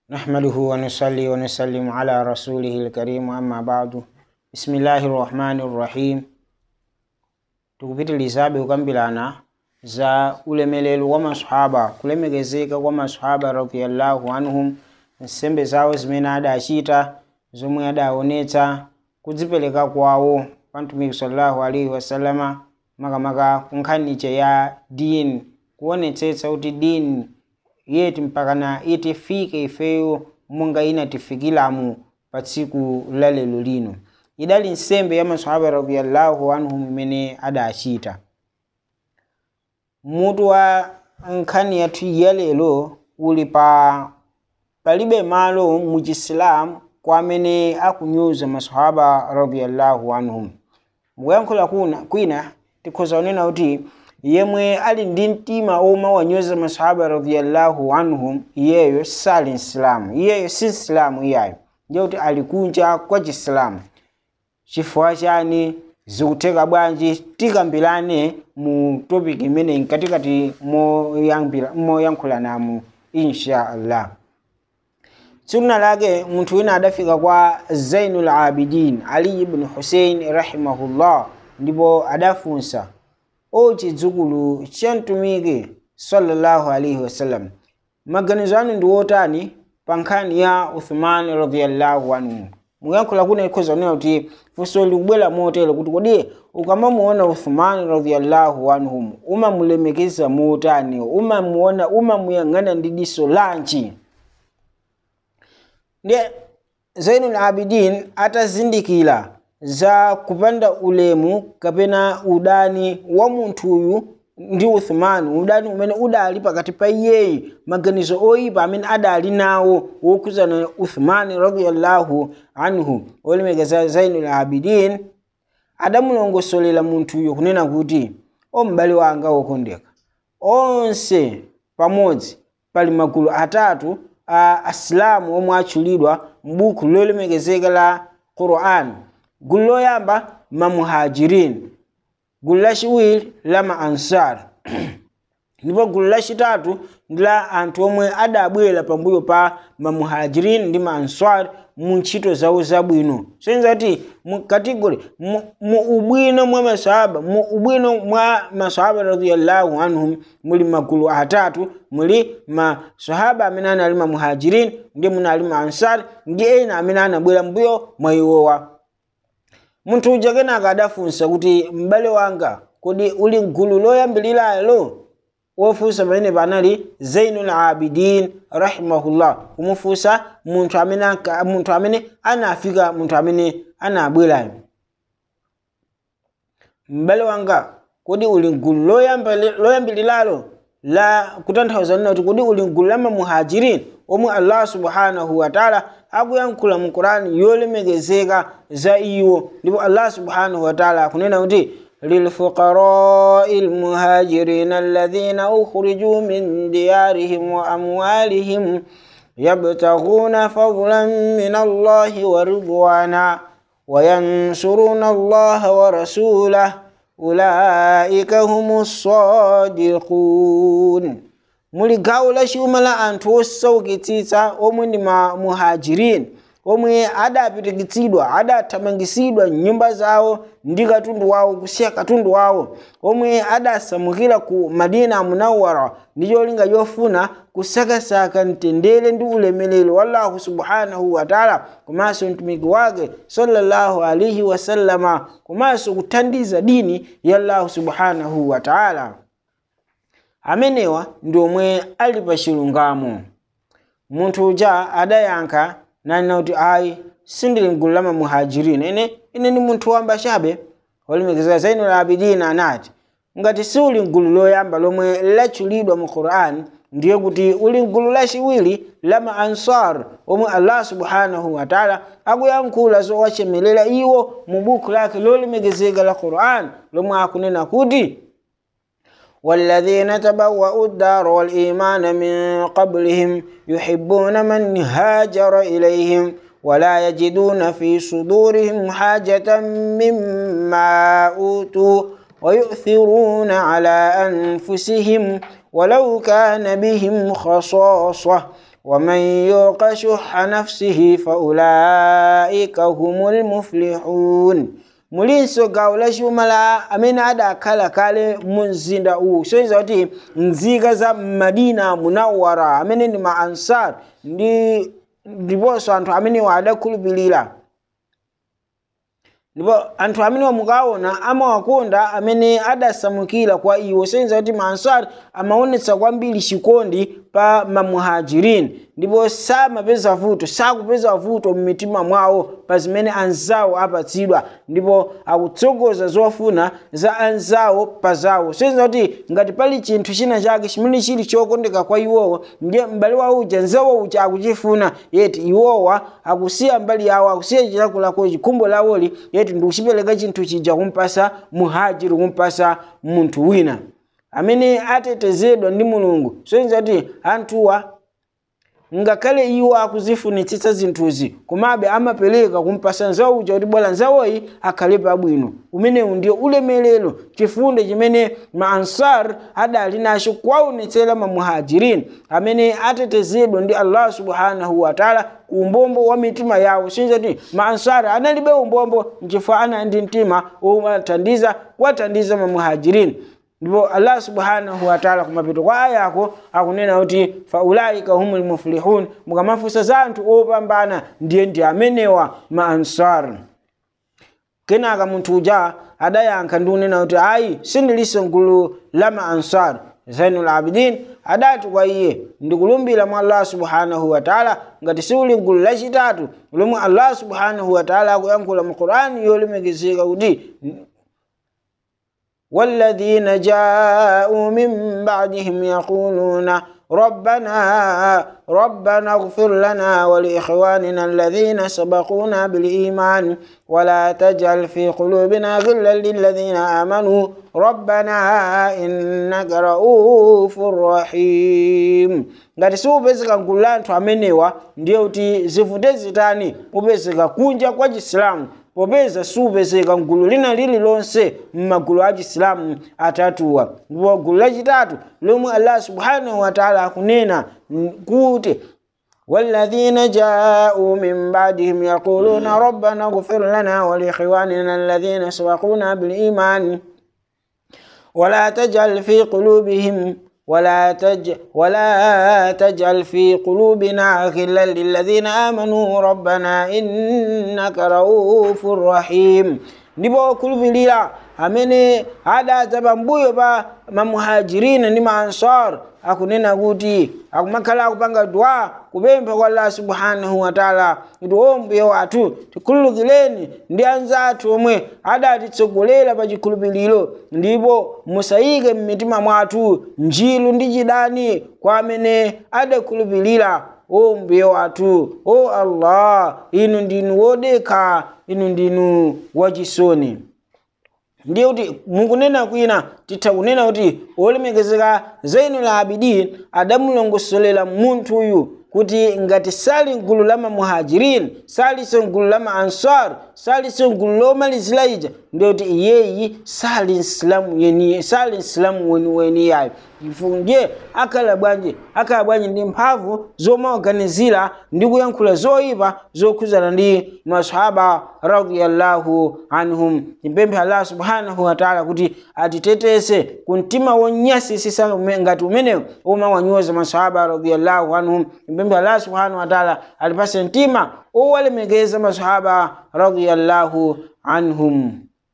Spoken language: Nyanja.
نحمده ونصلي ونسلم على رسوله الكريم أما بعد بسم الله الرحمن الرحيم tukupitilizabe kukambirana za ulemelero wa masahaba kulemekezeka kwa masahaba radhiyallahu anhum nsembe zawo zimene adachita zomwe adaonetsa kudzipereka kwawo pa mtumiki sallallahu alaihi wasallama makamaka kunkhanicha ya dini kuonetsetsa kuti dini yeti mpakana itifike ifeyo monga inatifikilamu pa tsiku la lero lino idali nsembe ya masahaba radhiyallahu anhum imene adachita mutu wa nkhani yathu ya lero uli pa palibe malo mu chisilamu kwa amene akunyoza masahaba radhiyallahu anhum mukuyankhula kuna kwina tikhoza kunena kuti yemwe ali ndi mtima oma wanyoza masahaba radhiyallahu anhum iyeyo sali msilamu iyeyo si msilamu iyayo ndiye kuti ali kunja kwa chisilamu chifukwa chani zikutheka bwanji tikambirane mu topic imeneyi katikati moyankhulanamu insha allah sunna lake munthu wina adafika kwa zainul abidin ali ibn husein rahimahullah ndipo adafunsa o chidzukulu cha mtumiki sallallahu alaihi wasallam maganizo anu ndi wotani pa nkhani ya uthman radhiyallahu anhu muyankhula kuna ikhoza kunena kuti funso likubwera motero kuti kodi ukamamuona uthman radhiyallahu anhum umamulemekeza motani umamuona umamuyang'ana ndi diso lanji ndiye zainul abidin atazindikira za kupanda ulemu kapena udani wa munthuyu ndi uthman udani umene udali pakati pa iyeyi maganizo oyipa amene adali nawo wokhuzana uthman radiyallahu anhu olemekeza zainul abidin adamulongosolera munthuyo kunena kuti o m'bale wanga wokondeka onse pamodzi pali magulu atatu a asilamu omwe atchulidwa m'buku lolemekezeka la quran gulu loyamba mamuhajirin gulu lachiwiri la maansar ndipo gulu lachitatu ndi la anthu omwe adabwera pambuyo pa mamuhajirin ndi maansar mu ntchito zawo zabwino soyenza kuti mu kategori mu, mu ubwino mwa masahaba mu ubwino mwa masahaba radhiyallahu anhum muli magulu atatu muli masahaba amene anali mamuhajirin ndi munali maansar ndi ena amene anabwera mbuyo mwa iwowa munthu uja kenaka adafunsa kuti m'bale wanga kodi uli mgulu loyambiliralo wofunsa pamene panali zainul abidin rahimahullah kumufunsa munthu amene munthu amene anafika munthu amene anabwerayo m'bale wanga kodi uli mgulu loyambiliralo la kutanthauza nina kuti kodi uli mgulu la mamuhajirin omwe allah subhanahu wataala akuyankhula mu qurani yolemekezeka za iwo ndipo allah subhanahu wataala akunena kuti للفقراء المهاجرين الذين أخرجوا من ديارهم وأموالهم يبتغون فضلا من الله ورضوانا وينصرون الله ورسوله أولئك هم الصادقون muli gawo la chuma la anthu osaukitsitsa omwe ndi mamuhajirin omwe adapitikitsidwa adathamangisidwa nyumba zawo ndi katundu wawo kusiya katundu wawo omwe adasamukira ku madina munawara ndi cholinga chofuna kusakasaka mtendere ndi ulemelero wa allahu subhanahu wataala komanso mtumiki wake sallallahu alaihi wasallama komanso kuthandiza dini ya allahu subhanahu wataala amenewa ndi omwe ali pa chilungamo munthu uja adayankha nanena kuti ayi sindili mgulu la mamuhajirin ine ine ndi munthu wamba chabe olemekezeka zainul abidin anati ngati si uli mgulu loyamba lomwe latchulidwa mu quran ndiye kuti uli mgulu lachiwiri la maansar omwe allah subhanahu wataala akuyankhula zowachemelera iwo mu buku lake lolemekezeka la quran lomwe akunena kuti والذين تبوأوا الدار والإيمان من قبلهم يحبون من هاجر إليهم ولا يجدون في صدورهم حاجة مما أوتوا ويؤثرون على أنفسهم ولو كان بهم خصاصة ومن يوق شح نفسه فأولئك هم المفلحون mulinso gawo la chuma la amene adakhala kale mu mzinda uwu soiza kuti nzika za madina munawara amene ndi ma ansar ndi ndiponso anthu amenewa adakhulupirira ndipo anthu amenewa mukaona amawakonda amene adasamukira kwa iwo soiza kuti ma ansar amaonetsa kwambiri chikondi pa mamuhajirin ndipo samapeza vuto sakupeza vuto mmitima mwawo pa zimene anzawo apatsidwa ndipo akutsogoza zofuna za anzawo pa zawo soiza kuti ngati pali chinthu china chake chimene chili chokondeka kwa iwowo ndiye m'bale wawo uja nzawo uja akuchifuna yeti iwowa akusiya mbali yawo akusiya chilakolako chikhumbo lawoli yeti ndikuchipereka chinthu chija kumpasa muhajiri kumpasa munthu wina amene atetezedwa ndi mulungu soyenza kuti anthuwa ngakhale iwo akuzifunitsitsa zinthuzi komabe amapereka kumpasa nzawo uja kuti bwala nzawoyi akhale pabwino umenewu ndiye ulemerero chifundo chimene ma ansar adali nacho kuwaonetsera mamuhajirin amene atetezedwa ndi allah subhanahu wataala ku umbombo wa mitima yawo sinza kuti ma ansar analibe umbombo nchifukwa anali ndi mtima wowathandiza kuwathandiza mamuhajirin ndipo allah subhanahu wataala kumapeto kwa ayako akunena kuti faulaika humul muflihun mukamafunsa za anthu opambana ndiye ndi amenewa ma ansar kenaka munthu uja adayankha ndi kunena kuti ayi sindilinso gulu la ma ansar zainul abidin adati kwa iye ndikulumbira mwa allah subhanahu wataala ngati siuli gulu lachitatu lomwe allah subhanahu wataala akuyankhula mu qurani yolemekezeka kuti والذين جاءوا من بعدهم يقولون ربنا ربنا اغفر لنا ولإخواننا الذين سبقونا بالإيمان ولا تجعل في قلوبنا غلا للذين آمنوا ربنا إنك رؤوف رحيم ngati siupezeka gulu la anthu amenewa ndiye kuti zivute zitani upezeka kunja kwa chisilamu popeza siupezeka mgulu lina lililonse m'magulu a chisilamu atatuwa ndipo gulu lachitatu lomwe allah subhanahu wataala akunena kuti والذين جاءوا من بعدهم يقولون ربنا اغفر لنا ولإخواننا الذين سبقونا بالإيمان ولا تجعل في قلوبهم ولا تج ولا تجعل في قلوبنا غلا للذين آمنوا ربنا إنك رؤوف رحيم ndipo kulupilira amene adadza pambuyo pa mamuhajirina ndi maansar akunena kuti akumakhala akupanga dua kupempha kwa allah subhanahu wataala kuti o mbuye wathu tikhululukireni ndi anzathu omwe adatitsogolera pa chikhulupiriro ndipo musayike m'mitima mwathu njilu ndi chidani kwa amene adakhulupirira o mbuye wathu o allah inu ndinu wodekha inu ndinu wachisoni ndiye kuti mukunena kwina titha kunena kuti olemekezeka zainul abidin adamulongosolera munthu uyu kuti ngati sali mgulu la mamuhajirin salinso mgulu la maansar salinso mgulu lomalizira ija ndiye kuti iyeyi sali msilamu yeniye sali msilamu weniweni yayo ndiye akhala bwanji akhala bwanji ndi mphamvu zomaoganizira ndi kuyankhula zoyipa zokhuzana ndi masahaba radiyallahu anhum timpemphe allah subhanahu wataala kuti atitetese ku mtima wonyasisisa ngati umenewo omawanyoza masahaba radiyallahu anhum timpemphe allah subhanahu wataala atipase mtima owalemekeza masahaba radiyallahu anhum